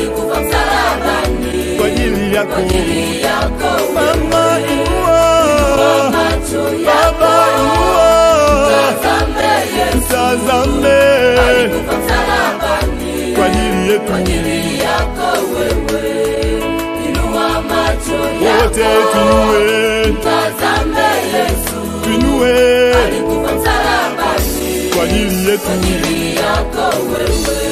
alikufa msalabani kwa ajili yako ajili yako mama inua macho baba yako inua tazame Yesu tazame alikufa msalabani kwa ajili yetu kwa ajili yako wewe inua macho wote yako tuinue tazame Yesu tuinue alikufa msalabani kwa ajili yetu kwa ajili yako wewe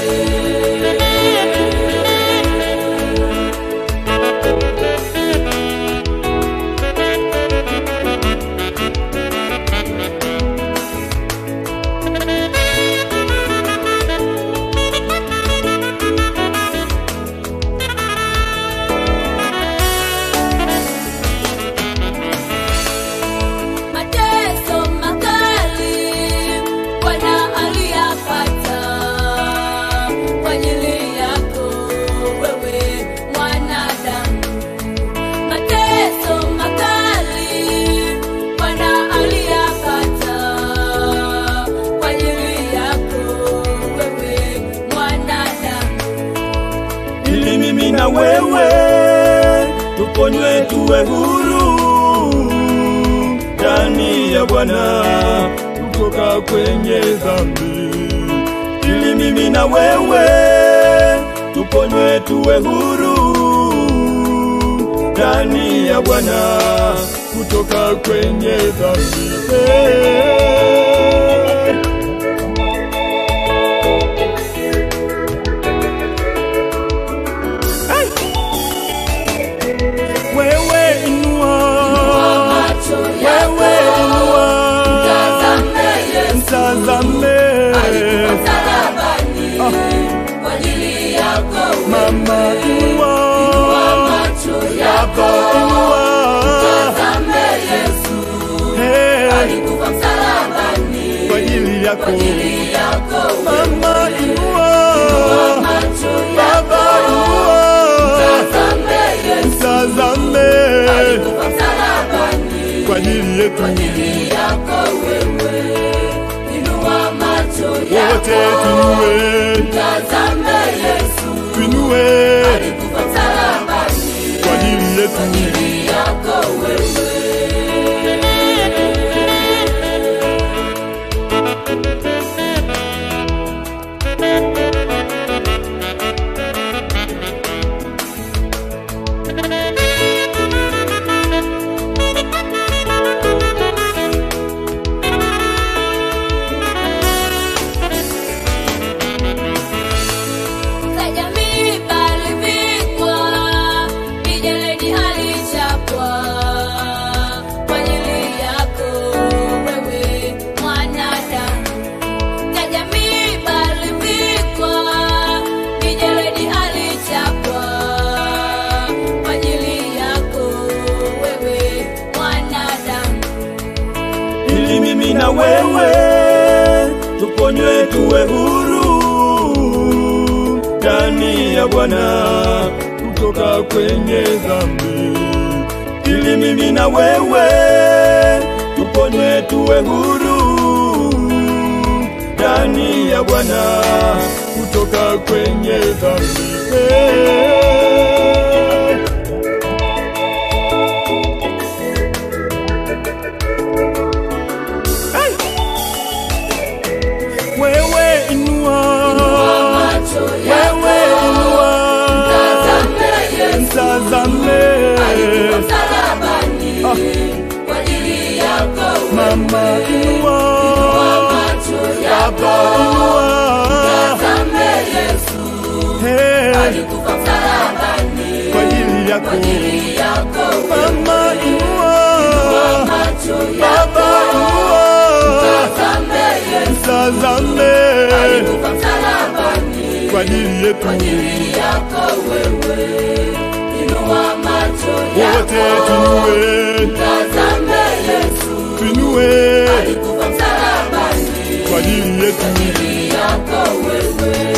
mateso makali Bwana aliyapata kwa ajili yako wewe mwanadamu. Mateso makali Bwana aliyapata kwa ajili yako wewe mwanadamu. ili mimi na wewe tuponywe tuwe huru ndani ya Bwana kutoka kwenye dhambi, ili mimi na wewe tuponywe tuwe huru ndani ya Bwana kutoka kwenye dhambi. Hey. Wewe inua, Macho wewe yako inua, tazame Yesu mtazame alikufa msalabani kwa ajili yako mama, inua macho baba, yako inua tazame Yesu Hey, alikufa msalabani kwa ajili yako kwa ajili yako mama, inua macho baba, yako inua tazame Yesu mtazame alikufa msalabani kwa ajili yetu kwa ajili yako wewe inua macho wote, yako tuinue tazame Yesu tuinue alikufa msalabani kwa ajili yetu ajili yako wewe za jamii palivikwa mijeledi alichapwa kwa ajili yako wewe mwanadamu za jamii palivikwa mijeledi alichapwa kwa ajili yako wewe mwanadamu ili mimi na wewe tuponywe tuwe huru ndani ya Bwana kutoka kwenye dhambi, ili mimi na wewe tuponywe tuwe huru ndani ya Bwana kutoka kwenye dhambi. Hey. Wewe inua, macho wewe yako inua, tazame Yesu mtazame msalabani kwa ajili yako mama, inua macho baba, yako inua tazame Yesu Hey, alikufa msalabani kwa ajili yako kwa ajili yako mama, inua macho baba, yako inua tazame Yesu mtazame alikufa msalabani kwa ajili yetu kwa ajili yako wewe inua macho wote, yako tuinue tazame Yesu tuinue alikufa msalabani kwa ajili yetu kwa ajili yako wewe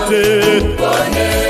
wote pone